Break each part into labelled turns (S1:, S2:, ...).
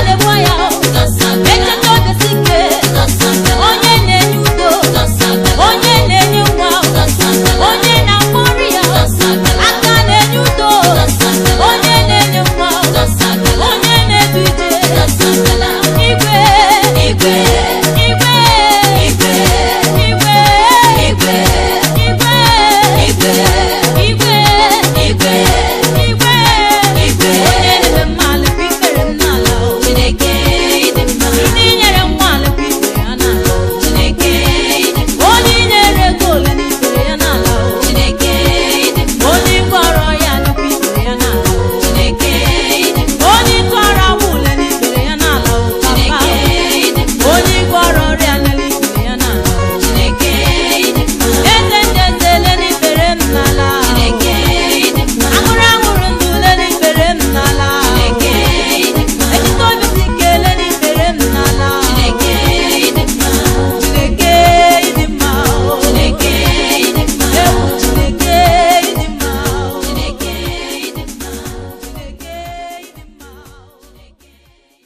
S1: na-egbu ya echeta obi si ike onye na-enye udo onye na-enye nwa onye na-agwọ ọrịa aka na-enye udo onye na-enye nwa onye na-edu ije igwe igwe igwe igwe igwe igwe igwe igwe igwe igwe igwe igwe onye na-eme mmalụ bụ ikpere m n'ala o.
S2: Chineke ịdị mma
S1: ndị nyere nwa ala bụ ikpere ya n'ala o.
S2: Chineke ịdị mma
S1: onye nyere ego ole na ikpere ya n'ala o.
S2: Chineke ịdị mma
S1: onye gwọrọ ya nnukwu ikpere ya n'ala o.
S2: Chineke ịdị mma
S1: onye tụọrọ agba ule n'ikpere ya n'ala o. Papa
S2: Chineke ịdị mma
S1: onye gwọrọ ọrịa n'elu ikpere ya n'ala o.
S2: Chineke ịdị mma
S1: eze ndị eze ele n'ikpere m n'ala o.
S2: Chineke ịdị mma
S1: aṅụrụ aṅụrụ ndụ ele n'ikpere m n'ala o.
S2: Chineke ịdị mma
S1: ejite obi si ike ele n'ikpere m n'ala o.
S2: Chineke ịdị mma
S1: Chineke ịdị mma o.
S2: Chineke ịdị mma
S1: Ewu Chineke ịdị mma o.
S2: Chineke ịdị mma
S1: Chineke ịdị mma o.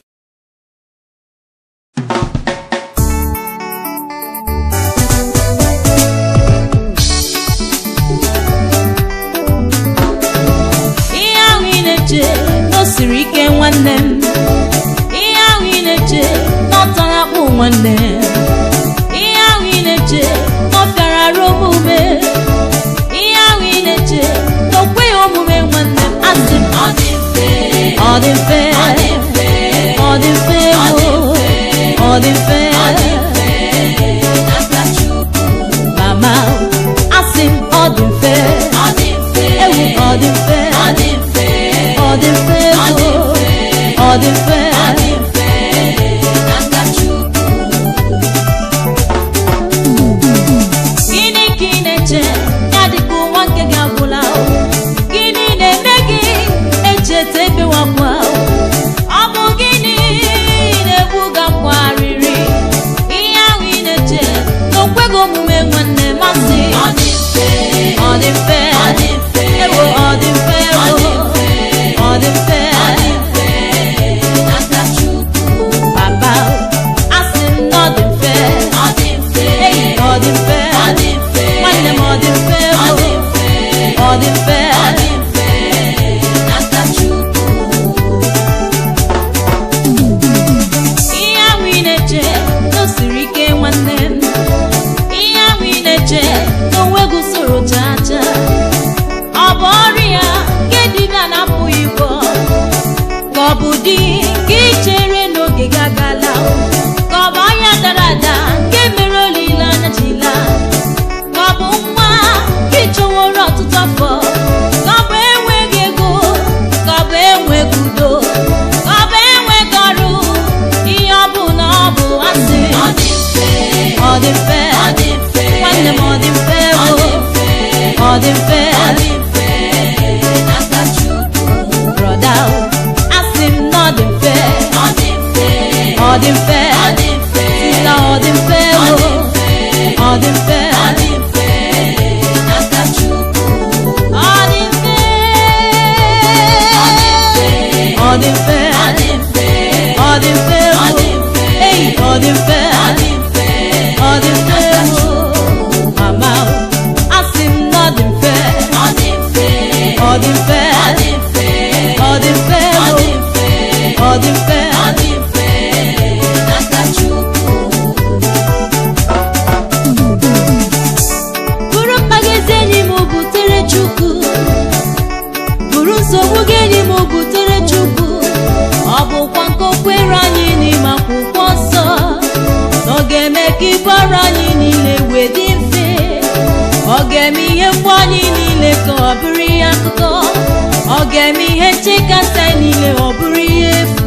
S1: ihe ahụ ị na-eche na o siri ike nwanne m ihe ahụ ị na-eche na ọ tọrọ akpụ nwanne m ihe ahụ ị na-eche na ọ fịara arụ omume ihe ahụ ị na-eche na o kweghị omume nwanne m asị m
S2: Ọ dị mfe
S1: ọ dị mfe
S2: Ọ dị mfe
S1: ọ dị mfe
S2: Ọ dị
S1: o.
S2: mfe.
S1: ọ dị mfe
S2: Ọ dị mfe n'aka Chukwu
S1: mama asị m ọ dị mfe
S2: Ọ dị mfe
S1: ewu ọ dị mfe
S2: Ọ dị mfe
S1: ọ dị mfe
S2: Ọ dị
S1: o.
S2: mfe
S1: ọ dị mfe
S2: Ọ dị mfe n'aka Chukwu
S1: gịnị ka ị na-eche ya dịka ụwa nke gị agwụla o? gịnị na-eme gị echeta ebewakwa o? ọ bụ gịnị na-egbu gakwarịrị ihe ahụ ị na-eche na okweghị omume nwanne masị
S2: Ọ dị mfe
S1: ọ dị mfe
S2: Ọ dị mfe
S1: ewo ọ dị mfe
S2: Ọ
S1: o.
S2: dị mfe
S1: ọ dị mfe
S2: Ọ dị mfe n'aka Chukwu
S1: papa asị m na ọ dị mfe
S2: Ọ dị mfe
S1: Ei, ọ dị mfe
S2: Ọ dị mfe
S1: nwanne m ọ dị mfe
S2: Ọ
S1: o.
S2: dị mfe
S1: ọ dị mfe
S2: Ọ dị mfe n'aka Chukwu
S1: ihe ahụ ị na-eche na o siri ike nwanne m ihe ahụ ị na-eche na onweghị usoro chaa chaa ọ bụ ọrịa nke dibịa na-apụghị ịgwọ ka ọ bụ di nke ichere n'oge gị agala ka ọ bụ ahịa dara ada nke mere olileanya jila ka ọ bụ nwa nke chọworo ọtụtụ afọ ka ọ bụ enweghị ego ka ọ bụ enweghị udo ka ọ bụ enweghị ọrụ ihe ọ bụ na ọ bụ asị
S2: Ọ dị mfe
S1: ọ dị mfe
S2: Ọ dị mfe
S1: nwanne m ọ dị mfe
S2: Ọ
S1: o.
S2: dị mfe
S1: ọ dị mfe
S2: Ọ dị mfe n'aka Chukwu
S1: brọda o. asị m na ọ dị mfe
S2: Ọ dị mfe
S1: ọ dị mfe
S2: Ọ dị mfe
S1: na ọ dị mfe
S2: Ọ
S1: o.
S2: dị mfe
S1: ọ dị mfe
S2: Ọ dị mfe n'aka Chukwu
S1: ọ dị mfe
S2: Ọ dị mfe
S1: ọ dị mfe
S2: Ọ dị mfe
S1: ọ dị mfe
S2: Ọ
S1: o.
S2: dị mfe
S1: ei ọ dị mfe
S2: Ọ dị mfe
S1: ọ dị mfe o. mama o. asị m na ọ dị mfe
S2: Ọ dị mfe
S1: ọ dị mfe
S2: Ọ dị mfe
S1: ọ dị mfe
S2: Ọ
S1: o.
S2: dị mfe
S1: ọ dị mfe
S2: Ọ dị mfe n'aka Chukwu
S1: bụrụ mkpa gị ezi enyi m butere chukwu bụrụ nsogbu gị enyi m butere chukwu ọ bụkwa nke o kwere anyị n'ime akwụkwọ nsọ na ọ ga-eme ka ibu ọrụ anyị niile wee dị mfe ọ ga-eme ihe mgbu anyị niile ka ọ bụrụ ihe akụkọ ọ ga-eme ihe nchekasị anyị niile ọ bụrụ ihe efu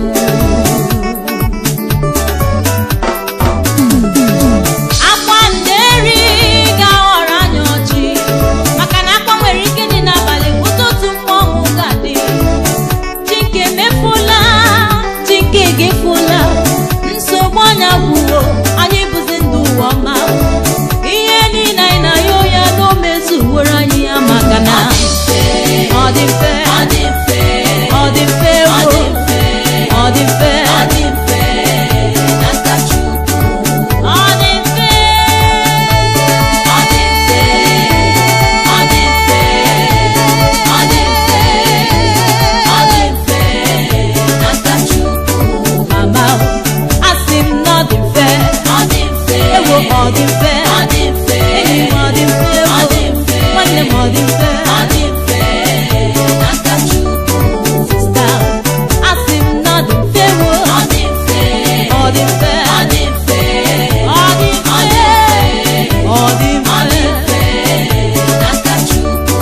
S1: akwa nderi ga-aghọrọ anyị ọchị maka na akwa nwere ike dị n'abalị ụtụtụ mmọnwụ ga-adị chike mefula chike gefula nsogbu anya gwuo anyị bụzi ndụ ụwa ọma ihe niile anyị na-ayọ ya na o mezuworo anyị ya maka na ọ dị mfe
S2: Ọ dị mfe
S1: ọ dị mfe
S2: Ọ dị
S1: wo.
S2: mfe
S1: ọ dị mfe
S2: Ọ dị
S1: ọ dị mfe
S2: ọ dị mfe
S1: enyi m ọ dị mfe
S2: ọ dị mfe
S1: nwanne m ọ dị mfe
S2: ọ dị mfe n'aka Chukwu
S1: sista asị m na ọ dị mfe wo
S2: ọ dị mfe
S1: ọ dị mfe
S2: ọ dị mfe
S1: ọ dị
S2: ọ
S1: mfe
S2: dị
S1: ọ dị
S2: ọ dị
S1: mfe
S2: mfe n'aka Chukwu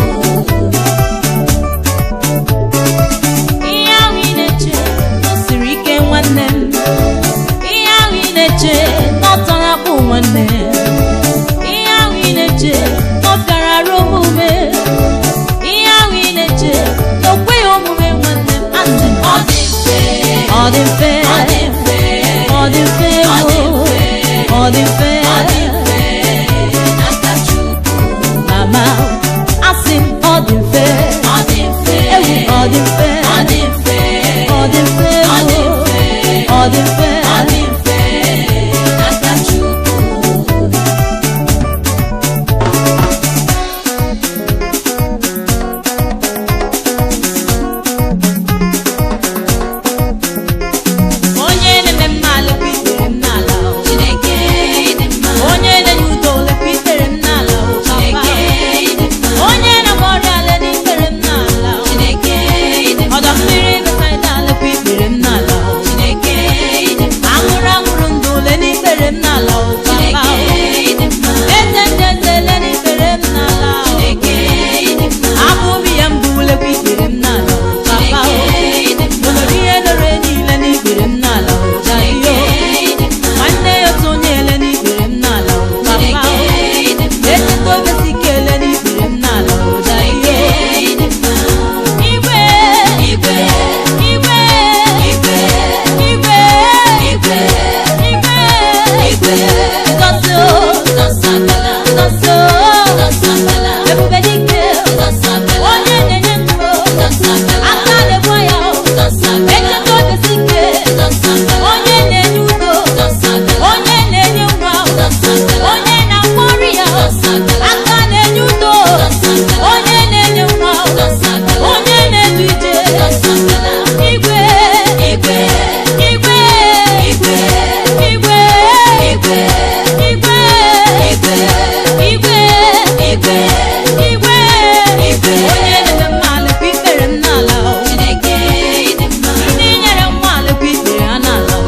S1: ihe ahụ ị na-eche na o siri ike nwanne m ihe ahụ ị na-eche na ọ tọrọ akpụ nwanne ihe ahụ ị na-eche na ọ bịara arụ omume ihe ahụ ị na-eche na o kweghị omume nwanne m asị m
S2: ọ dị mfe
S1: ọ dị mfe
S2: ọ dị mfe
S1: ọ dị mfe
S2: Ọ dị
S1: wo.
S2: mfe.
S1: ọ dị mfe
S2: ọ dị mfe n'aka Chukwu
S1: mama asị m ọ dị mfe
S2: ọ dị mfe
S1: ewu ọ dị mfe
S2: ọ dị mfe
S1: ọ dị mfe
S2: Ọ dị
S1: wo.
S2: mfe.
S1: ọ dị mfe
S2: ọ dị mfe n'aka Chukwu
S1: onye na-eme mma lekwa ikpere m n'ala o.
S2: Chineke ịdị mma
S1: onye na-enye udo lekwa ikpere m n'ala o, papa.
S2: Chineke ịdị mma
S1: onye na-agba ọrịa ale n'ikpere m n'ala o.
S2: Chineke ịdị mma
S1: ọdọ mmiri besaida lekwa ikpere m n'ala o.
S2: Chineke ịdị mma
S1: anwụrụ anwụrụ ndụ ole n'ikpere m n'ala o, papa o.
S2: Chineke ịdị mma
S1: eze ndị eze ele n'ikpere m n'ala o.
S2: Chineke ịdị mma
S1: abụghị ya mbụ lekwa ikpere m n'ala o, papa o.
S2: Chineke ịdị mma
S1: olori ihe lere niile n'ikpere m n'ala o, daddy o.
S2: Chineke ịdị mma
S1: nwanne ya otu onye ele n'ikpere m n'ala o, papa o.
S2: Chineke ịdị mma
S1: Etuto obesi ike ele n'ikpere m n'ala o, daddy o.
S2: Chineke ịdị mma
S1: Igwe,
S2: Igwe
S1: igwe,
S2: Igwe
S1: igwe,
S2: Igwe
S1: igwe,
S2: Igwe
S1: Ngozi o,
S2: Nsọsọmbala
S1: ngozi o,
S2: Nsọsọmbala
S1: ebube dike o,
S2: Nsọsọmbala
S1: onye na-enye ndụ o,
S2: Nsọsọmbala
S1: aka na-egbu ya o,
S2: Nsọsọmbala
S1: etuto obesi ike,
S2: Nsọsọmbala
S1: onye na-enye udo,
S2: Nsọsọmbala
S1: onye na-enye nwa o,
S2: Nsọsọmbala
S1: onye na-agwọ ọrịa o, aka na-enye udo, onye na-enye nwa o, onye na-edu ije, igwe,
S2: Igwe
S1: igwe,
S2: Igwe
S1: igwe,
S2: Igwe
S1: igwe,
S2: Igwe
S1: igwe,
S2: Igwe
S1: igwe,
S2: Igwe
S1: onye na-eme mma lekwa ikpere m n'ala o.
S2: Chineke ịdị mma
S1: ndị nyere nwa lekwa ikpere ha n'ala o.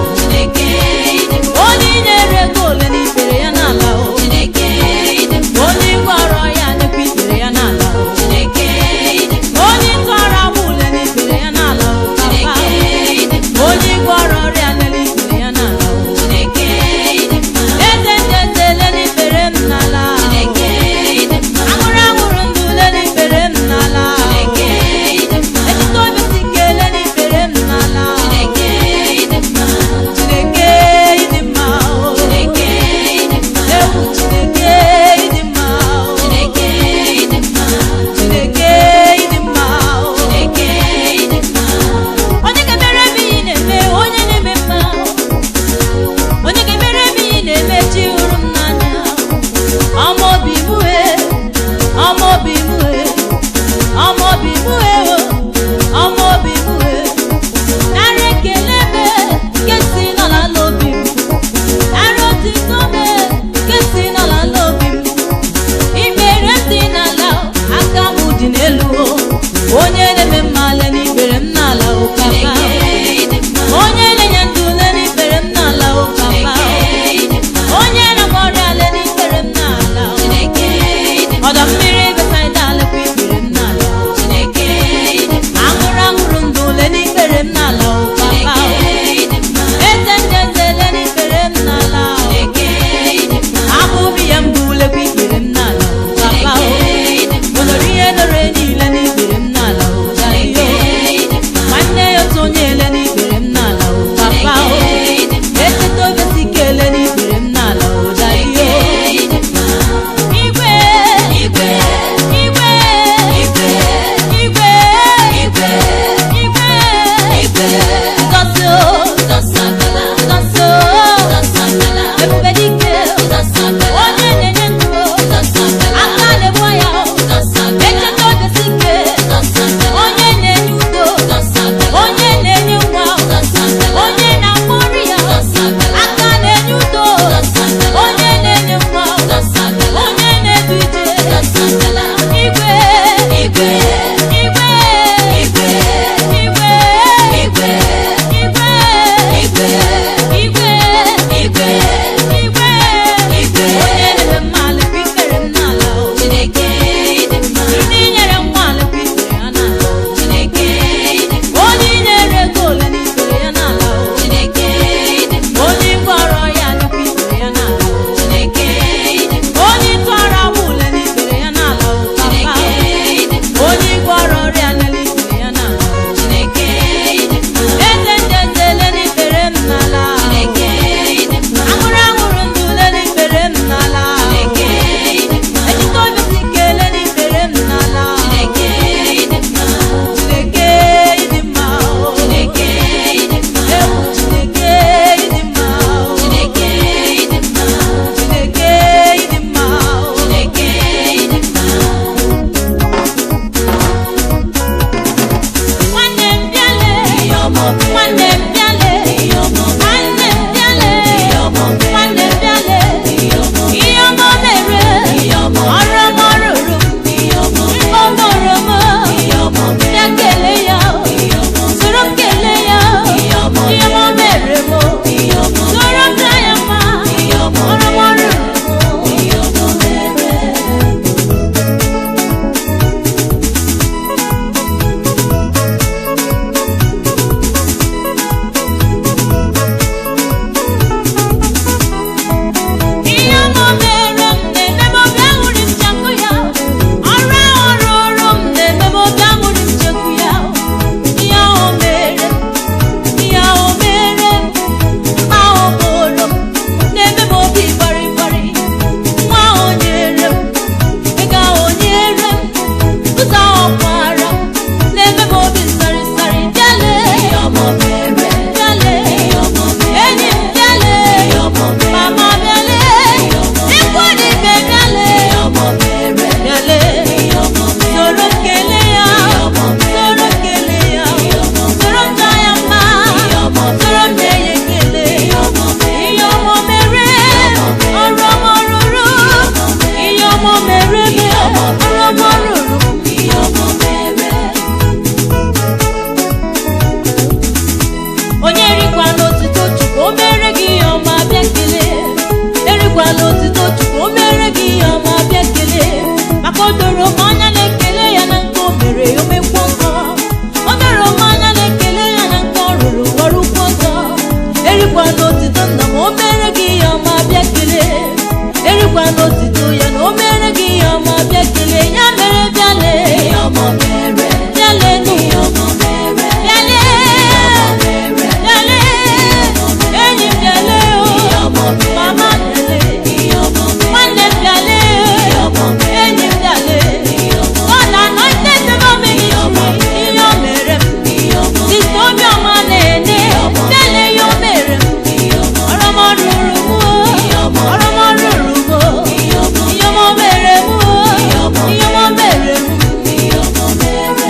S1: o mere gị ihe ọma bịa kelee erikwa n'otito ya na o mere gị ihe ọma bịa kelee ya mere bịale
S2: ihe ọma mere
S1: bịale nụ
S2: ihe ọma mere
S1: bịale bịale enyi m bịale
S2: ihe
S1: o
S2: ọma mere
S1: mama bịale
S2: ihe ọma mere
S1: nwanne m bịale enyi m bịale God anointed favor me ihe o mere m
S2: ihe ọma
S1: Sista Obiọma na-ene bịale ya o mere m
S2: ihe ọma
S1: ọrọmọrụrụ m o ọrọmọrụrụ m o
S2: ihe ọma
S1: ihe ọma o mere m o ihe ọma o mere m
S2: ihe ọma mere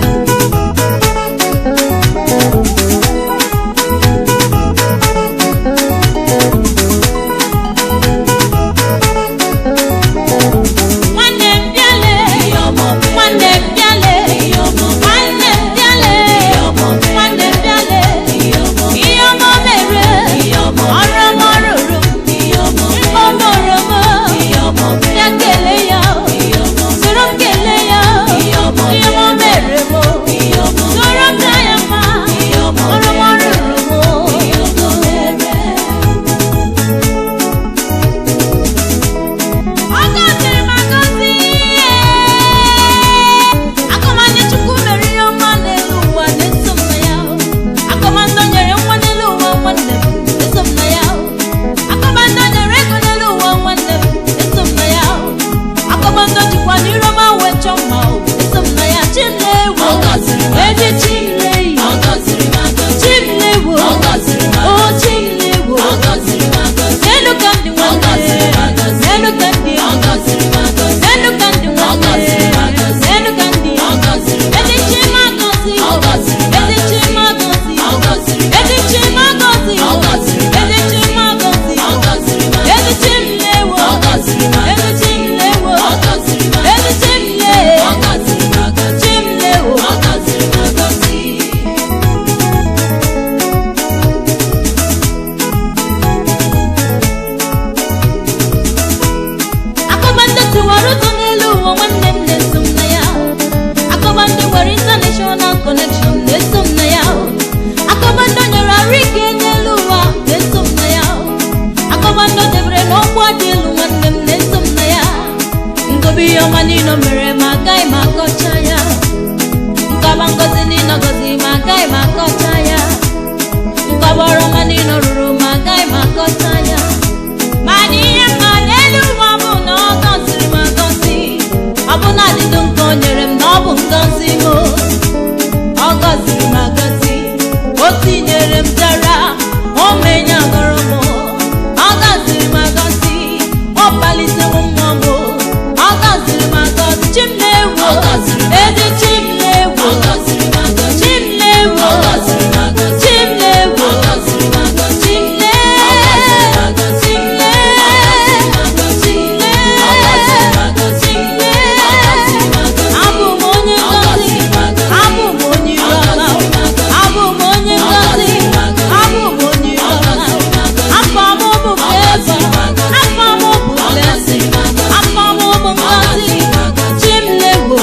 S1: nwanne m bịale
S2: ihe ọma mere
S1: nwanne m bịale
S2: ihe ọma
S1: nwanne m bịale nwanne m bịale
S2: ihe ọma
S1: ihe ọma o mere
S2: ihe ọma
S1: ọrọmọrụrụ m
S2: ihe ọma
S1: mkpọmọrọ m
S2: ihe ọma
S1: bịa kelee ya
S2: ihe ọma
S1: soro m kelee ya ihe ọma o mere m
S2: ihe ọma
S1: soro m gaa ya mma
S2: ihe ọma
S1: ọrọmọrụrụ m
S2: ihe ọma mere
S1: ọ gọziri m agọzi akọmandị chukwu mere ihe ọma n'elu ụwa na-eso m na ya akọmandị nyere nwa n'elu ụwa nwanne m eso m na ya akọmandị nyere ego n'elu ụwa nwanne m eso m na ya akọmandị jikwa n'iroma wee chọọ mma o, eso m na ya chimlewo
S2: Ọ gọziri m
S1: eji chimleyi
S2: ọ gọziri m agọzi
S1: chimlewo
S2: Ọ gọziri m
S1: o
S2: agọzi.
S1: chimlewo
S2: ọ gọziri m agọzi
S1: n'elu ka ndị nwanne
S2: gọziri m agọzi.
S1: n'elu ka ndị
S2: ọ gọziri m agọzi
S1: n'elu ka ndị
S2: Ọ gọziri m
S1: nwanne
S2: agọzi.
S1: n'elu ka ndị
S2: ọ gọziri m
S1: ezi
S2: agọzi
S1: chima gọzi
S2: Ọ gọziri m
S1: ezi
S2: agọzi.
S1: chima gọzi
S2: Ọ gọziri m
S1: ezi chima gọzi
S2: Ọ gọziri m
S1: ezi
S2: agọzi.
S1: chima gọzi
S2: ọ gọziri m
S1: ezi
S2: agọzi
S1: chimlewo
S2: Ọ gọziri m
S1: ezi
S2: agọzi.
S1: chimlewo
S2: ọ gọziri m
S1: ezi
S2: agọzi
S1: chimle
S2: ọ gọziri m agọzi
S1: chimlewo
S2: ọ gọziri m agọzi
S1: akọbandị tiwara ụzọ n'elu ụwa nwanne m na-eso m na ya akọbandị nwere international connection na-eso m na ya akọbandị nyere arụ ike n'elu ụwa na-eso m na ya akọbandị debere n'ọkwa dị elu nwanne m na-eso m na ya ngobi ihe ọma niile o mere ma agaghị m akọcha ya nkọba ngozi niile ọ gọziri ma agaghị m akọcha ya nkọba ọrụ ọma niile ọ rụrụ ma agaghị m akọcha ya mana ihe mma n'elu ụwa bụ na ọ gọziri m agọzi ọ bụ na adịdụ nke o nyere m na ọ bụ ngọzi m ọ gọziri m agọzi o tinyere m dara o menye agọrọ m ọ gọziri m agọzi ọ kpalitere mmụọ m ọ gọziri m agọzi chim na-ewu
S2: Ọ gọziri m
S1: ezi chim na-ewu
S2: ọ gọziri m agọzi
S1: chim na-ewu
S2: ọ gọziri m agọzi
S1: chim na-ewu
S2: ọ gọziri m agọzi
S1: chim na-ewu chim Abụ m onye ngozi, abụ m onye ireọma, abụ m onye ngozi, abụ m onye ireọma. Afọ m bụ Flavour, afọ m bụ blessing, afọ m bụ ngozi, Chimlewo.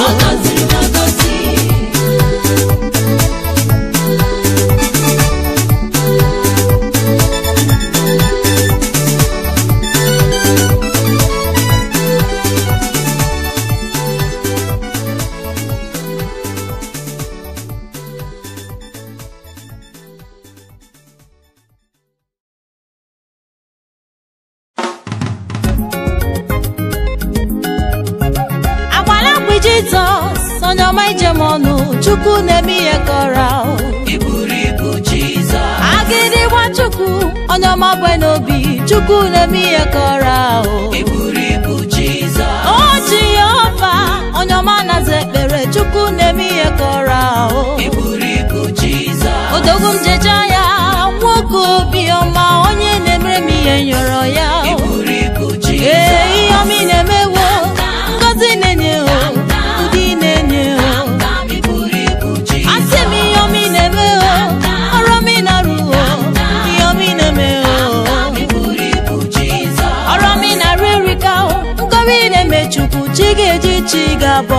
S1: Agbala mgbe Jizọs, onye ọma ijem ọnụ, Chukwu na-eme ihe kọrọ.
S2: Iburu ibu Jizọs
S1: Agịdị gba Chukwu, onye ọma bụ n'obi, Chukwu na-eme ihe kọrọ.
S2: Iburu ibu Jizọs
S1: O Jehova, onye ọma na-aza ekpere, Chukwu na-eme ihe kọrọ.
S2: Iburu ibu Jizọs
S1: Odogwu njeje ya, nwoke obiọma, onye na-emere m ihe nyọrọ ya.
S2: Iburu ibu
S1: Ee,
S2: Jizọs
S1: ihe ọma ị na-emewo, ngọzi na-enye o, ụdị na-enye o.
S2: Iburu ibu
S1: Asị
S2: Jizọs
S1: m ihe ọma ị na-eme o, ọrụ ọma ị na-arụ o, ihe ọma ị na-eme o.
S2: Iburu ibu Jizọs
S1: ọrụ ọma ị na-arụ erika o, nkọwa ị na-eme Chukwu, chi ga-eji chi ga-abọ.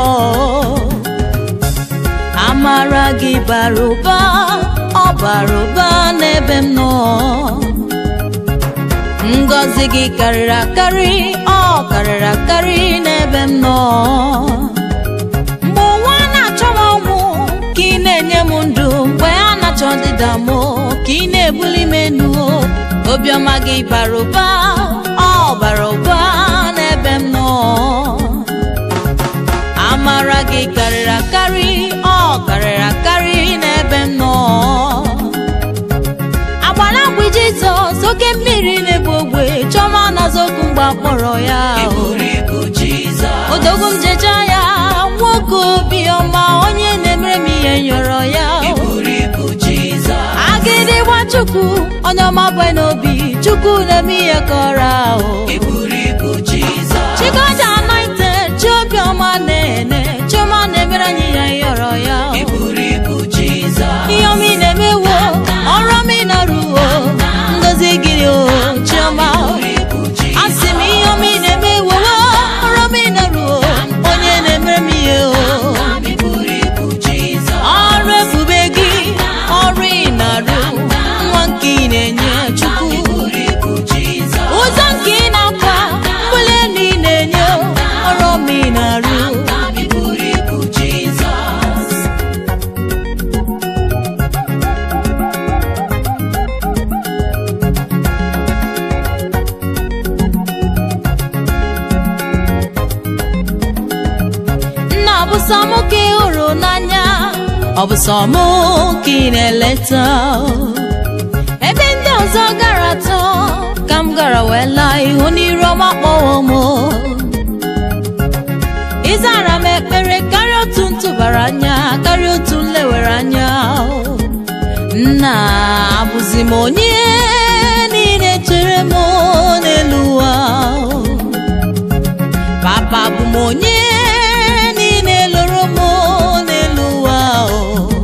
S1: Amara gị bara ụba, ọ bara ụba n'ebe m nọ. ngọzi gị karịrị akarị ọ karịrị akarị n'ebe m nọ mgbe ụwa na-achọ m ọnwụ ka ị na-enye m ndụ mgbe a na-achọ ọdịda m ka ị na-ebuli m enu obiọma gị bara ụba ọ bara ụba n'ebe m nọ amara gị karịrị akarị ọ karịrị akarị n'ebe m nọ agbara mgbe jizọs oke mmiri na-egbu ogbe chọma nazokwu mgbe akpọrọ ya
S2: ị buru ibu Jizọs
S1: odogwu m jeja ya nwoke obiọma onye na-emere m ihe nyọrọ ya
S2: ị buru ibu Jizọs
S1: agịdịgba chukwu onye ọma bụ n'obi chukwu na-eme ihe kọrọ ahụ
S2: ị buru ibu Jizọs
S1: chigoja anointed chi obiọma na-ene chiọma na-emere anyị ihe nyọrọ ya
S2: ị buru ibu Jizọs
S1: ihe ọma ị na-emewo ọrụ ọma ị na-arụwo ngozi gị o chiọma
S2: buru ibu Jizọs
S1: asị m ihe ọma ị na-emewo ọrụ ọma ị na-arụwo onye na-emere m ihe o
S2: ị buru ibu Jizọs
S1: ọrụ ebube gị ọrụ ị na-arụ nwa nke ị na-enye chukwu
S2: ị buru ibu Jizọs
S1: ụzọ nke ị na-akwa mbuli elu ị na-enye ọrụ ọma ị na-arụ
S2: ị buru ibu Jizọs
S1: nna ọ bụ sọ mụ ka ị hụrụ n'anya ọ bụ sọ mụ ka ị na-eleta ebe ndị ọzọ gara atọ ka m gara wee laa ihu n'iru ọma kpọwo m ịzara m ekpere karịa otu ntụbara anya karịa otu nlewere anya nna abụzi m onye niile chere m n'elu ụwa papa bụ m onye niile lụrụ m n'elu ụwa o.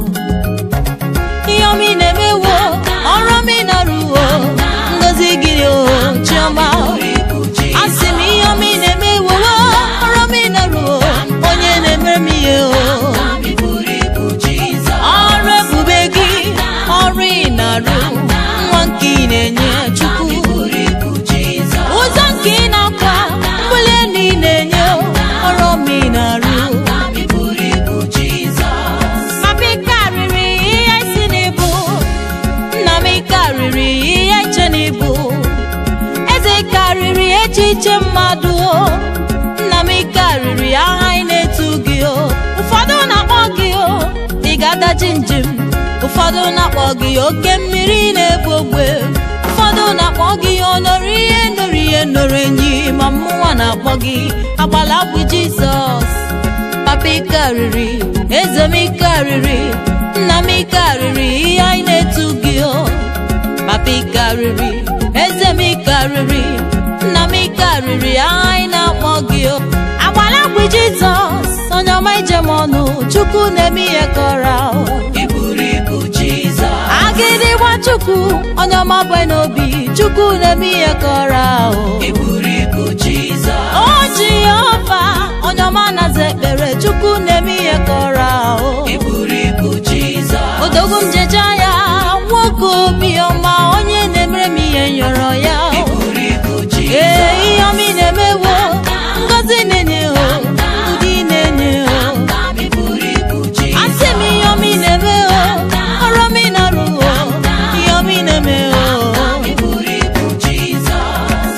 S1: ihe ọma ị na-emewo ọrụ ọma ị na-arụwo ngozi gị o chiọma
S2: ibu Jizọs
S1: asị m ihe ọma ị na-emewo ọrụ ọma ị na-arụwo onye na-emere m ihe o
S2: ị buru ibu Jizọs
S1: ọrụ ebube gị ọrụ ị na-arụ nwa nke ị na-enye chukwu
S2: ị buru ibu Jizọs
S1: ụzọ nke ị na-akwa mbuli elu ị na-enye ọrụ ọma ị na-arụ
S2: ị buru ibu Jizọs
S1: Papa ị karịrị ihe si n'ibu nna m ị karịrị ihe iche n'ibu eze ị karịrị echiche mmadụ o. nna m ị karịrị aha ị na-etu gị o ụfọdụ na-akpọ gị o ị ga-adachi njem ụfọdụ na-akpọ gị oke mmiri na-egbu ogbe ụfọdụ na-akpọ gị onoro ihe noro ihe noro enyi ma mmụnwa na-akpọ gị agbala bụ jizọs papa ị karịrị eze m ị karịrị nna m ị karịrị ihe anyị na-etu gị o papa ị karịrị eze m ị karịrị nna m ị karịrị aha anyị na-akpọ gị o agbala bụ jizọs onye ọma ije m ọnụ chukwu na-eme ihe kọrọ ahụ
S2: ị buru ibu Jizọs
S1: agịdịgba chukwu onye ọma bụ n'obi chukwu na-eme ihe kọrọ ahụ
S2: ị buru ibu Jizọs
S1: o jehova onye ọma naza ekpere chukwu na-eme ihe kọrọ ahụ
S2: ị buru ibu Jizọs
S1: odogwu m jeja ya nwoke obiọma onye na-emere m ihe nyọrọ ya
S2: ị buru ibu
S1: ee
S2: Jizọs
S1: ihe ọma ị na-emewo ngozi na-enye o ụdị na-enye o
S2: ị buru ibu
S1: asị
S2: Jizọs
S1: m ihe ọma ị na-eme o ọrụ ọma ị na-arụ o ihe ọma ị na-eme o
S2: ị buru ibu Jizọs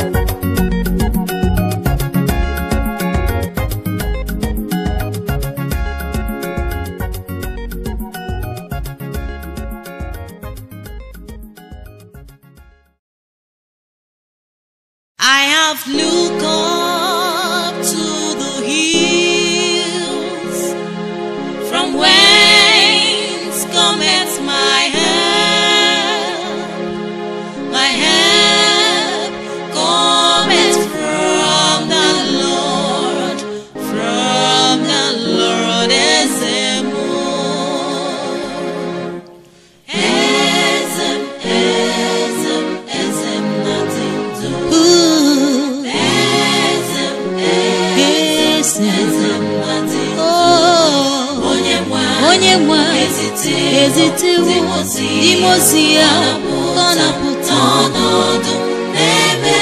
S1: I have looked up to the hills from whence cometh my help. My help cometh from the Lord, from the Lord Ezemo. Ezem, Ezem, Ezem, nothing to Ezem, Ezem, Ezem, nothing Onye nwe onye nwe ezitewo imozi ya ka ọ na-apụta ọnọdụ n'ebe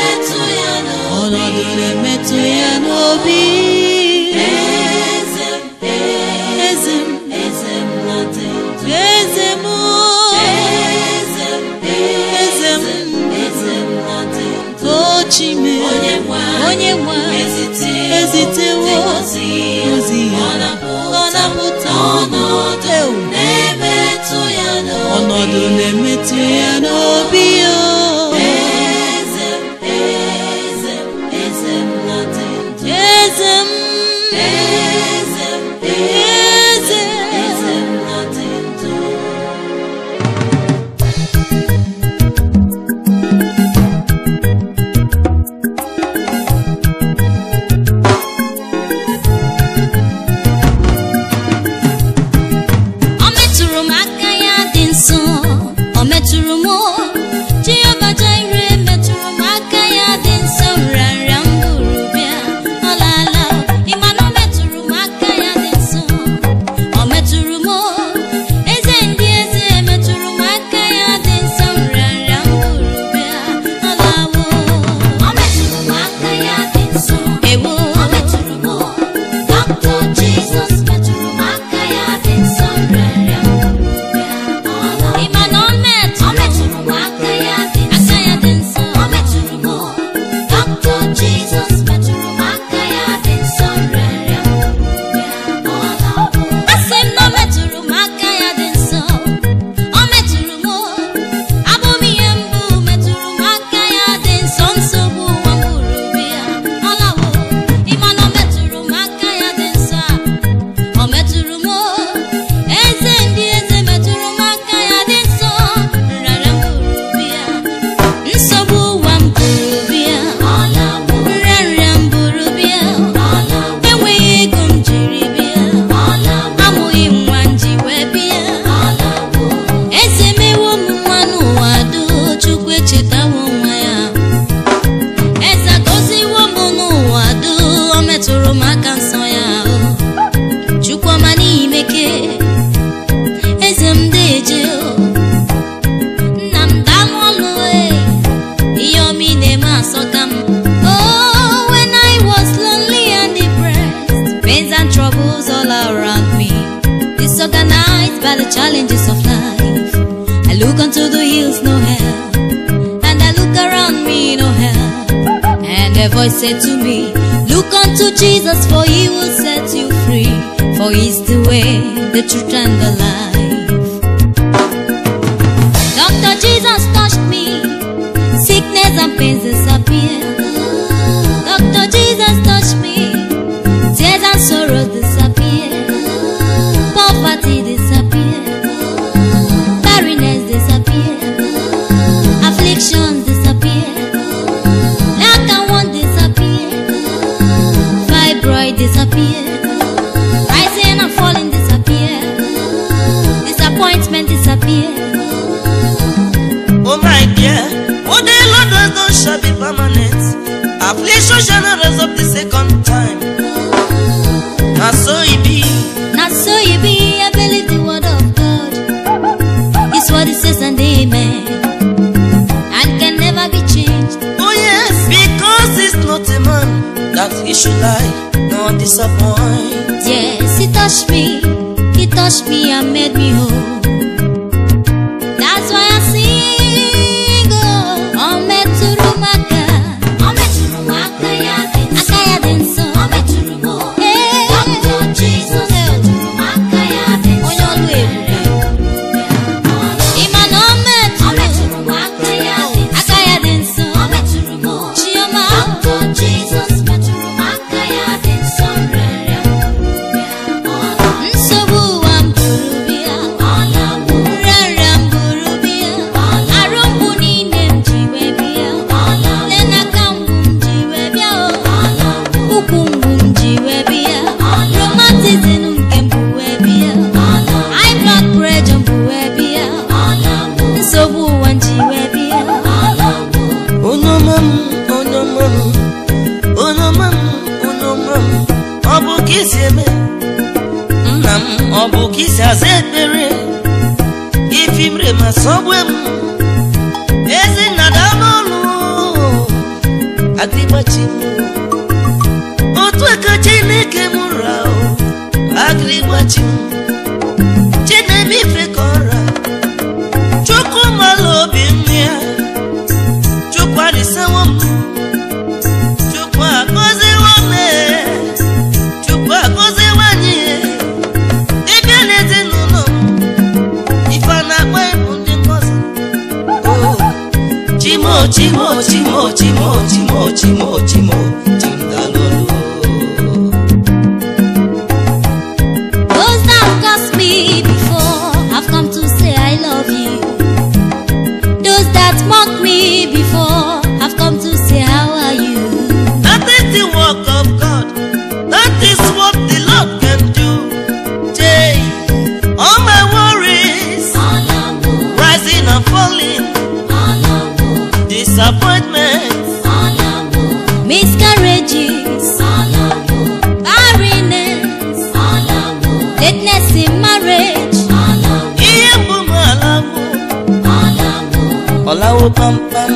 S1: chime
S2: onye nwe
S1: onye nwe
S2: ezite
S1: ezitewo
S2: ozi
S1: ozi ya
S2: ọ na-apụta
S1: ọ na-apụta
S2: ọnọdụ
S1: Ewu.
S2: na-emetụ ya n'obi
S1: ọnọdụ na-emetụ ya n'obi ya
S2: eze m eze m eze m na-adị ndụ
S1: eze m
S2: eze m
S1: eze
S2: eze m na-adị ndụ
S1: ọ metụrụ m aka ya dị nsọ ọ metụrụ m Jehova Jire metụrụ m aka ya dị nsọ nrịanrịa m buru bịa ọ laala ịma na ọ metụrụ m aka ya dị nsọ ọ metụrụ m eze ndị eze metụrụ m aka ya dị nsọ nrịanrịa m buru bịa ọ lawo ọ metụrụ m aka ya dị nsọ ewo ọ metụrụ m Dr. Jesus metụrụ m aka ya dị nsọ nrịanrịa m buru bịa ọ lawo ịma na ọ metụ ọ metụrụ m aka ya dị nsọ aka ya dị nsọ ọ metụrụ m Dr. Jesus metụrụ m aka ya dị nsọ nrịanrịa m buru bịa ọ lawo asị m na ọ metụrụ m aka ya dị nsọ ọ metụrụ m abụ m ihe mbụ metụrụ m aka ya dị nsọ nsogbu ụwa m buru bịa ọ lawo ịma na ọ metụrụ m aka ya dị nsọ a ọ metụrụ m eze ndị eze metụrụ m aka ya dị nsọ nrịarịa m buru bịa nsogbu ụwa m buru bịa nrịarịa m buru bịa enweghị ego m jiri bịa amụghị m nwa m ji wee bịa eze mewo m nwa n'ụwa doo chukwu echetawo nwa ya eze agọziwo m n'ụwa doo o metụrụ m aka nsọ ya o chukwuma n'imeke eze m deje o nna m daalụ ọlụ e ihe ọma ị na-eme asọka m oh when i was lonely and depressed pains and troubles all around me disorganized by the challenges of life i look unto the hills no help and i look around me no help and a voice said to me, Look unto Jesus, for he will set you free. For he's the way, the truth, and the life. Dr. Jesus touched me, sickness and pains disappear. Dr. Jesus touched me, tears and sorrows disappear. Poverty disappear. Barrenness disappear. Afflictions disappear. Lack and want disappear. Fibroid disappear. Rising and falling disappear. Disappointment disappear.
S3: Oh my dear, what the Lord has done shall be permanent. Affliction shall not rise up the second time. And so it be.
S1: Not so you be, I believe the word of God. It's what it says and amen. And can never be changed.
S3: Oh yes, because he's not a man that he should lie, nor disappoint.
S1: Yes, he touched me. He touched me and made me whole. That's why I sing. Oh, oh metụrụ m aka. Ọ metụrụ m aka ya dị nsọ. Aka ya dị nsọ. Ọ metụrụ m. Ee. Dr. Jesus metụrụ m aka ya dị nsọ. Onye ọlụ ebube. Ị ma na ọ metụrụ. Ọ metụrụ m aka ya dị nsọ. Aka ya dị nsọ. Ọ metụrụ m. Chioma. Dr. Jesus metụrụ m aka ya dị nsọ. Nrịanrịa m buru bịa. Nsogbu ụwa m buru bịa. Nrịanrịa m buru bịa. Arụ mgbu niile m ji wee bịa. Nne n'aka mgbu m ji wee bịa o. Ụkwụ mgbu m ji wee bịa. Rheumatism nke m bụ wee bịa. High blood pressure m bụ wee bịa. Nsogbu ụwa m ji wee bịa.
S3: Onye ọma m, onye ọma m, onye ọma m, onye ọma m, ọ bụ ka isi eme nna m ọ bụ ka isi aza ekpere ifimre ma sọgbe m ezi nna daalụ ọlụ adịgbachi m otu aka chineke m ra agịrịgbachi m chineme ife ka ọra chukwu mala obi m ya chukwu arisawo m chimo chimo chimo chimo chimo chimo chimo chimdalolo
S1: Those that cursed me before have come to say I love you. Those that mocked me before have come to say how are you.
S3: That is the work of God. That is what the Lord can do. Jay, all my worries, rising and falling, disappointments,
S1: Miscarriages, barrenness, lateness in marriage.
S3: ihe mgbu m alawo, ọlawo kpamkpam.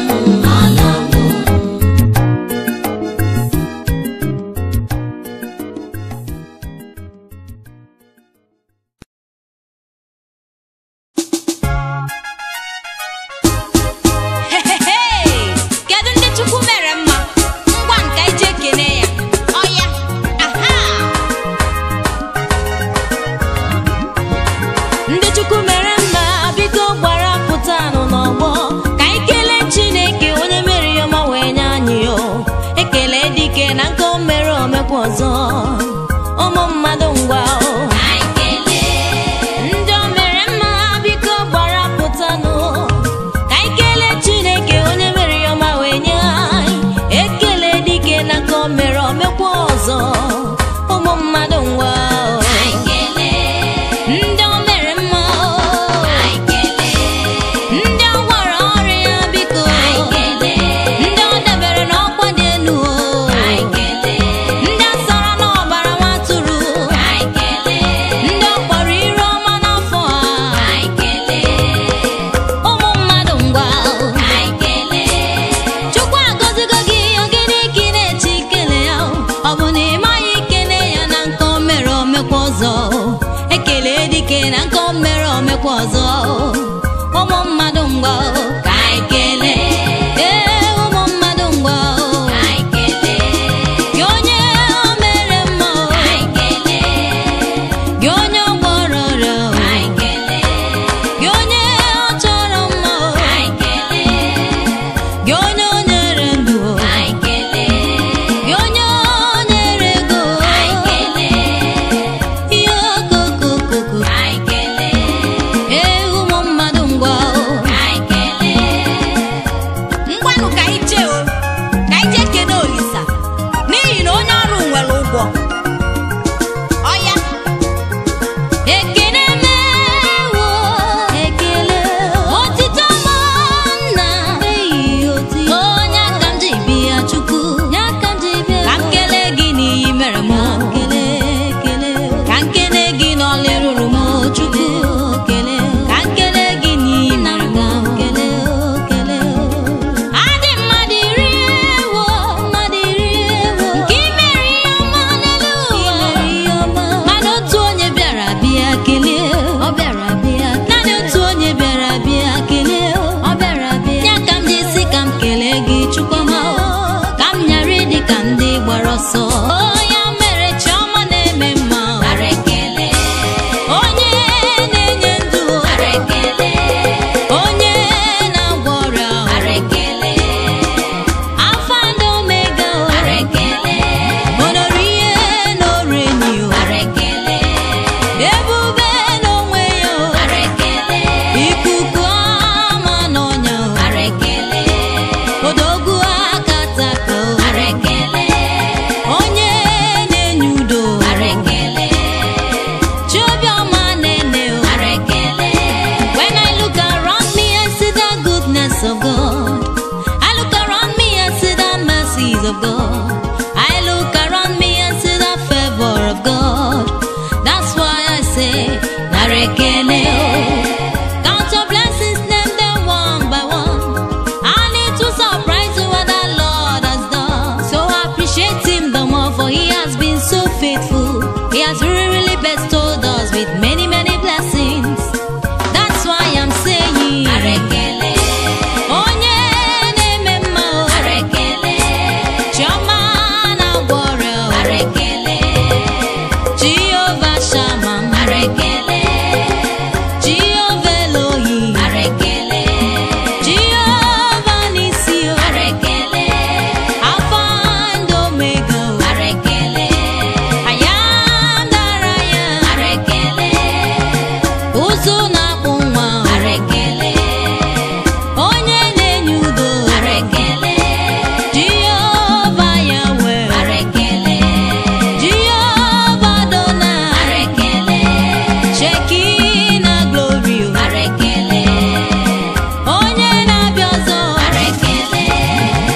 S1: Hehehe! Kedu ndị Chukwu mere mma? Ngwa nka ije kene ya. Ọya! Aha! Ndị Chukwu mere mma biko gbara pụtanụ n'ọgbọ ka anyị kelee Chineke onye mere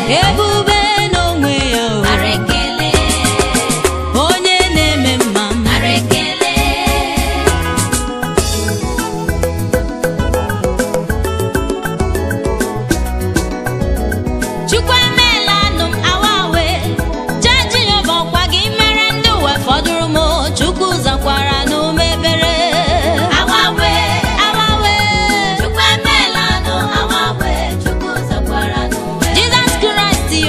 S1: ebube n'onwe ya o
S2: nara ekele
S1: onye na-eme mma
S2: nara ekele
S1: chukwu emeela nụ m awawe jee jehova ọkwa gị mere ndị uwe fọdụrụ m chukwu zakwara n'umebere
S2: awawe
S1: awawe
S2: chukwu emeela nụ awawe chukwu zakwara n'uwe
S1: jizọs kraịst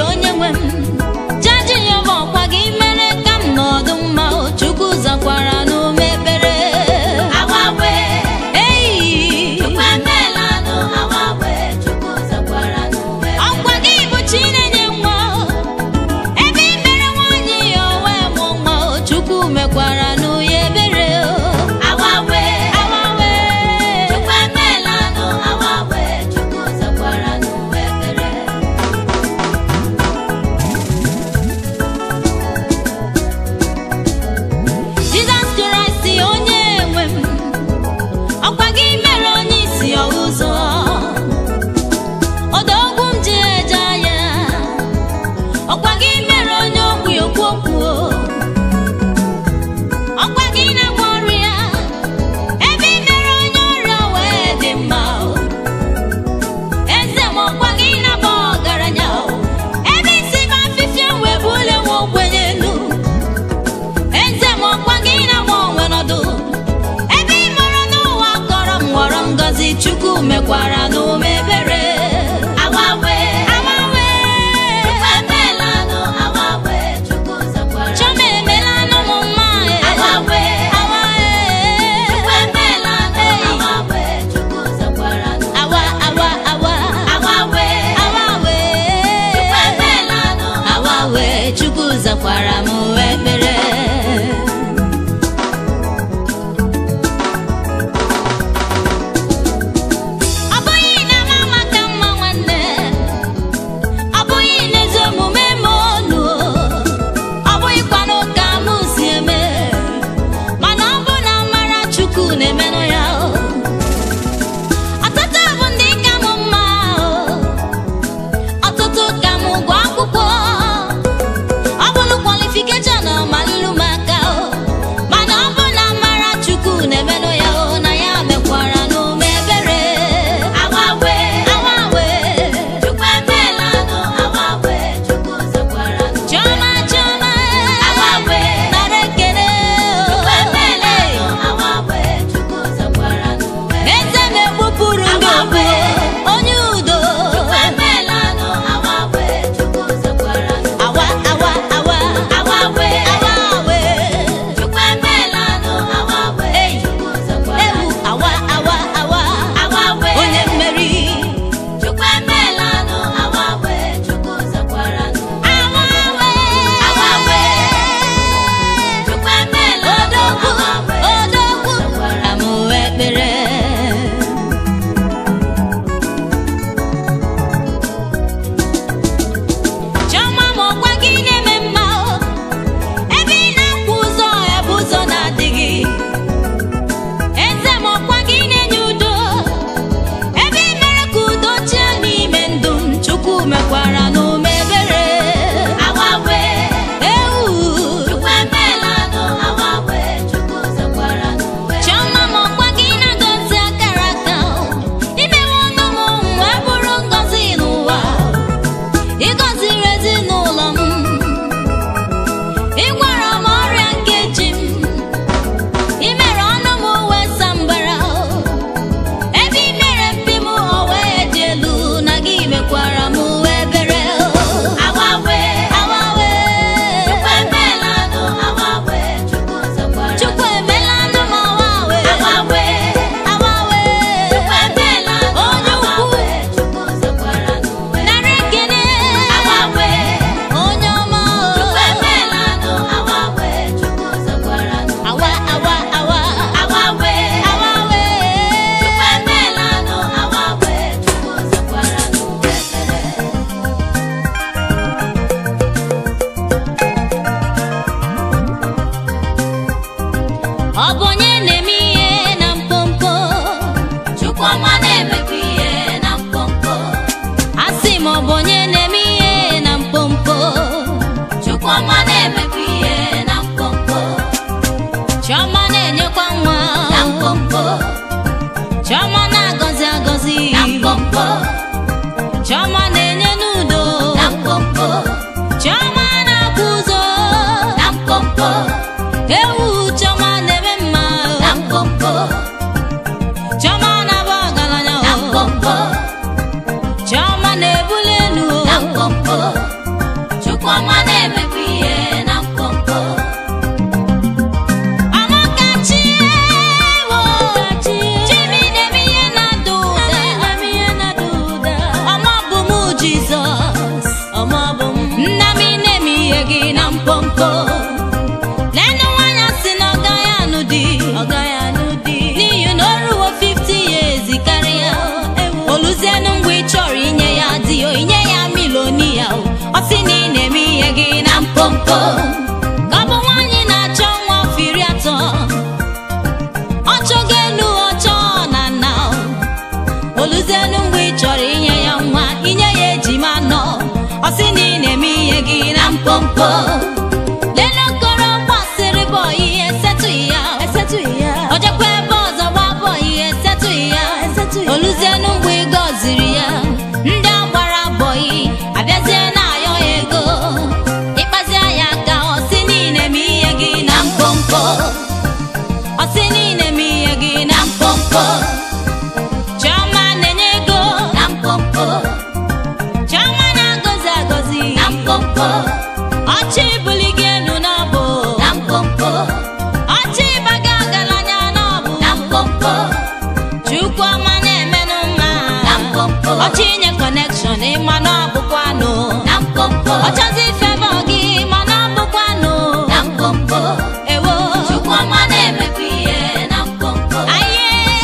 S1: mkpọmkpọ lenu nwanyị si na ọ gaghị anụ di ọ gaghị anụ di n'ihi na o ruo 50 years karịa oluzienu mgbe ị chọrọ inye ya di o inye ya milonia o ọ sị na ị na-eme ihe gị na mkpọmkpọ ka ọ bụ nwaanyị na-achọ nwa afọ iri atọ ọ chọgo elu ọ chọọ na nna o oluzienu mgbe ị chọrọ inye ya nwa inye ya ejima nọ ọ sị na ị na-eme ihe gị na mkpọmkpọ lele okoro gbasịrị bọ ihe esetụghị ya esetụghị ya o jekwa ebe ọzọ gba bọ ihe esetụghị ya oluzienu mgbe ị gọziri ya ndị agbara bọyị abịazie na-ayọ ya ego ịkpazie ya aka ọ sị na ị na-eme ihe gị na mkpọmkpọ ọ sị na ị na-eme ihe gị na mkpọmkpọ Chioma na-enye ego na mkpọmkpọ Chioma na-agọzi agọzi na mkpọmkpọ ọchị buli gị elu n'ọbụ na mkpọmkpọ ọchị ịbaga ọgaranya n'ọbụ na mkpọmkpọ Chukwuma na-emenụ mma na mkpọmkpọ ọchị inye kọnekshọn ịma na ọbụkwanụ na mkpọmkpọ ọchọzi fevọ gị ma na ọbụkwanụ na mkpọmkpọ ewo Chukwuma na-emekwa ihe na mkpọmkpọ aye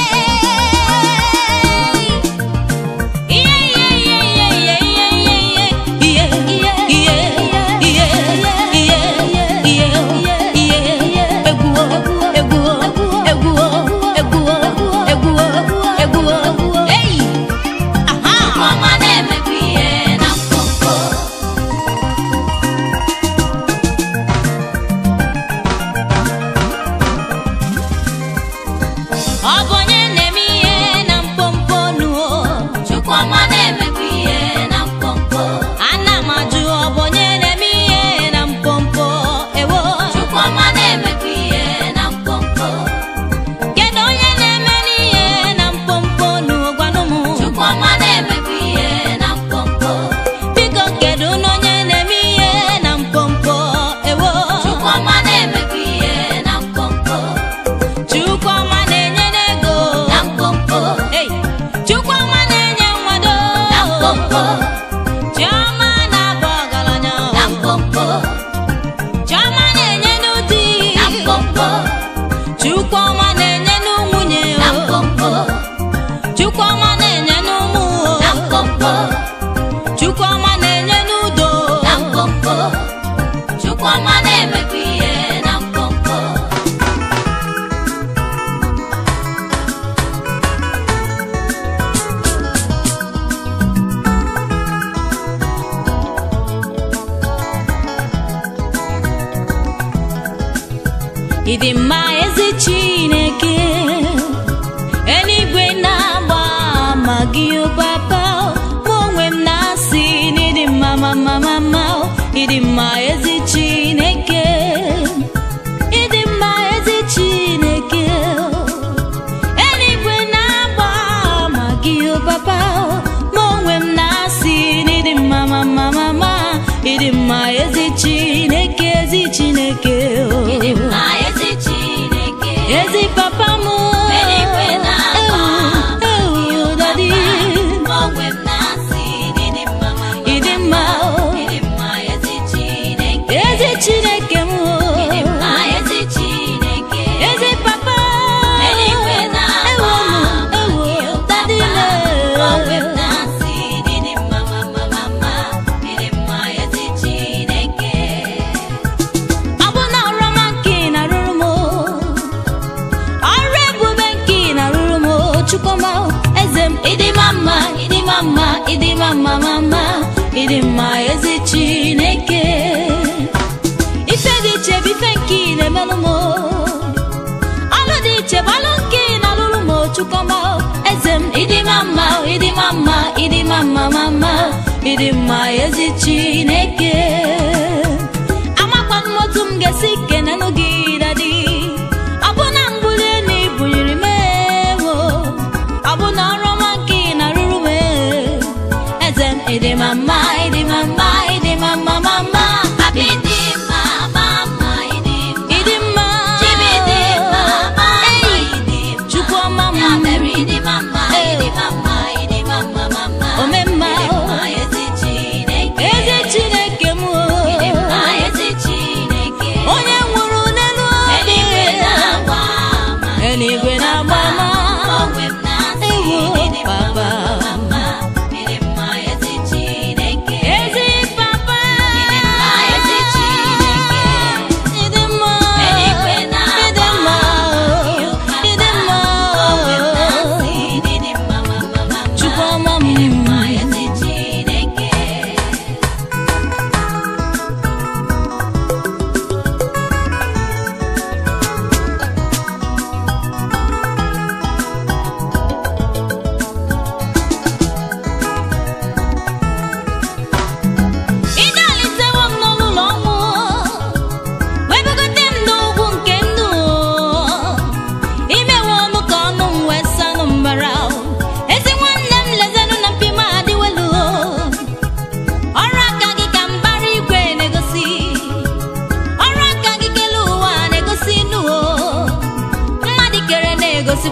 S1: ọ bụ onye na-eme ihe na mkpọmkpọ nuo Chukwuma na-emekwa ihe na mkpọmkpọ ana m ajụ ọ bụ onye na-eme ihe na mkpọmkpọ ewo Chukwuma na-emekwa ihe na mkpọmkpọ kedu onye na-eme n'ihe na mkpọmkpọ nuo gwanụ m Chukwuma na-emekwa ihe na mkpọmkpọ biko kedu na onye na-eme ihe na mkpọmkpọ ewo Chukwuma na-emekwa ihe na mkpọmkpọ Chukwuma na-enye n'ego na mkpọmkpọ Hey! Chukwuma na-enye nwado na mkpọmkpọ Chioma na-abụ ọgaranya na mkpọmkpọ Chioma na-enye n'ụdị na mkpọmkpọ Chukwuma na-enye n'ụmụnye na mkpọmkpọ Chukwuma na-enye n'ụmụ na mkpọmkpọ Chukwuma na-enye n'udo na mkpọmkpọ Chukwuma na-emekwa ihe na mkpọmkpọ ịdị mma ezi chineke eluigwe na-agba ama gị o papa mụ onwe m na-asị na ịdị mma mama mama ịdị mma ezi chineke ịdị mma ezi chineke eluigwe na-agba ama gị o papa mụ onwe m na-asị na ịdị mma mama mama ịdị mma ezi chineke ezi chineke
S2: Ịdị mma ezi Chineke
S1: ezi papa m
S2: Eluigwe na-agba ama gị o
S1: dadi
S2: Mụ onwe m na-asị na ịdị mma mama
S1: ịdị mma
S2: Ịdị mma ezi Chineke
S1: ezi chineke m
S2: Ịdị mma ezi Chineke
S1: ezi papa
S2: Eluigwe na-agba ama gị o
S1: dadi
S2: Mụ onwe m na-asị na ịdị mma mama mama Ịdị mma ezi Chineke
S1: ọ bụ na ọrụma nke ị na-arụrụ m ọrụ ebube nke ị na-arụrụ m chukwuma eze m ịdị mma mma ịdị mma mma ịdị mma mma mma ịdị mma ezi chineke ife dị iche bụ ife nke ị na-emelụ m ọlụ dị iche bụ ọlụ nke ị na-alụrụ m chukwuma eze m ịdị mma mma ịdị mma mma ịdị mma mma mma ịdị mma ezi chineke amakwa m otu m ga-esi kenenụ gị dadi ọ bụ na mbuli elu ibuliri m ewo ọ bụ na ọrụ ọma nke ị na-arụrụ m eze m ịdị ma mma ịdị ma mma ịdị ma mma ma mma
S2: Papi dị mma mama ịdị mma
S1: ịdị mma
S2: Chibi dị mma mama
S1: Ei,
S2: ịdị mma
S1: chukwu ọma m
S2: Ya mere ịdị mma ịdị mma ịdị mma mama
S1: ome mma
S2: Ịdị mma ezi Chineke
S1: eze chineke m o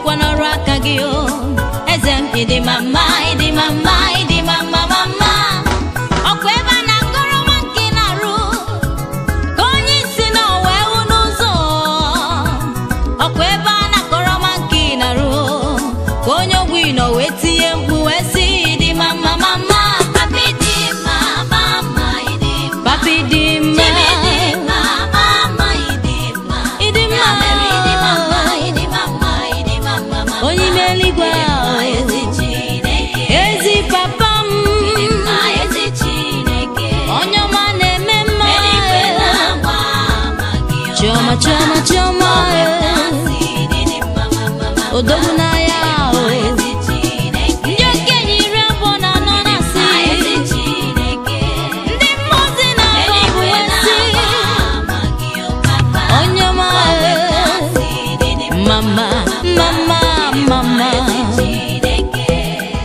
S1: bụkwa n'ọrụ aka gị o eze m ịdị mama ịdị mama ịdị mama mama ọkwa ebe a na-akọrọ nwa nke na-arụ ka onye isi na wee hụ n'ụzọ ọkwa ebe a na-akọrọ nwa nke na-arụ ka onye ogwu nọ wee tinye mkpu wee sị ịdị mama mama
S2: Papi dị mma, mama ịdị mma.
S1: papi dị mma
S2: Jimmy dị mma, mama ịdị mma.
S1: ịdị mma
S2: Ya mere ịdị mma, ịdị mma, ịdị mma, mama.
S1: onye ime eluigwe
S2: Ịdị mma,
S1: ahụ
S2: ezi Chineke.
S1: ezi papa m
S2: Ịdị mma, ezi Chineke.
S1: onye ọma na-eme mma
S2: Eluigwe na-agba ama gị ụka.
S1: chiọma chiọma chiọma
S2: Na-asị ịdị mma, mama, mama.
S1: odogwu n'ahịa ahụ
S2: Ezi Chineke.
S1: ndị okenye iri abụọ na anọ na-asị
S2: Ezi Chineke.
S1: ndị mmụozi na-abụ ọbụ
S2: Eluigwe
S1: esi
S2: na-agba ama gị ụka.
S1: onye ọma
S2: Na-asị ịdị mma,
S1: mama mama mama
S2: Chineke.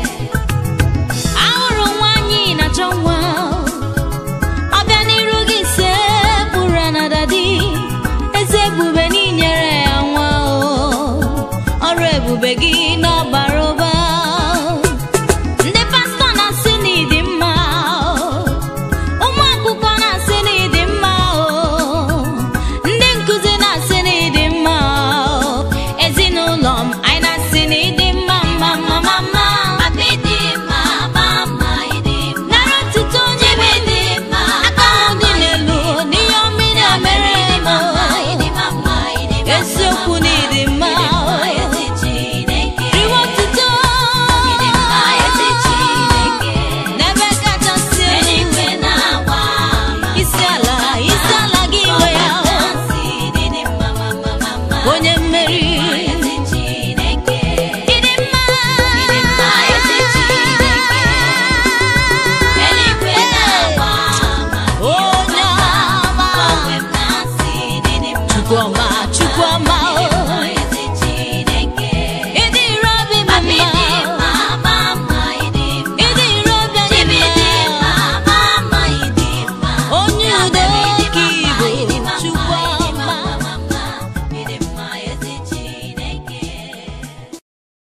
S1: ahụrụ nwaanyị na-achọ nwa ọbịa n'iru gị se kpụrụ na dadi eze ebube n'inyere ya nwa o ọrụ ebube gị n'ọbara ụba ndị pastọ na-asị na ịdị mma ụmụ akwụkwọ na-asị na ịdị mma ndị nkụzi na-asị na ịdị mma ezinụlọ m anyị na-asị na ịdị mma mma mma mma mma
S2: Papi dị mma, mama ịdị mma.
S1: nara otuto onye be dị mma aka ahụ dị n'elu n'ihe ọma ị na-emere m
S2: Ịdị mma, ịdị mma.
S1: eziokwu na ịdị mma
S2: Ezi Chineke.
S1: riwe otuto
S2: Ịdị mma, ezi Chineke.
S1: n'ebe kachasị elu
S2: Eluigwe na-agba ama.
S1: isi ala isi ala gị nwe ya
S2: Na-asị ịdị mma, mama, mama.
S1: onye mmeri
S2: Ezi Chineke.
S1: ịdị mma
S2: Ịdị mma, ezi Chineke. Eluigwe na-agba ama.
S1: onye ọma
S2: Onwe m na-asị ịdị mma,
S1: chukwuma chukwuma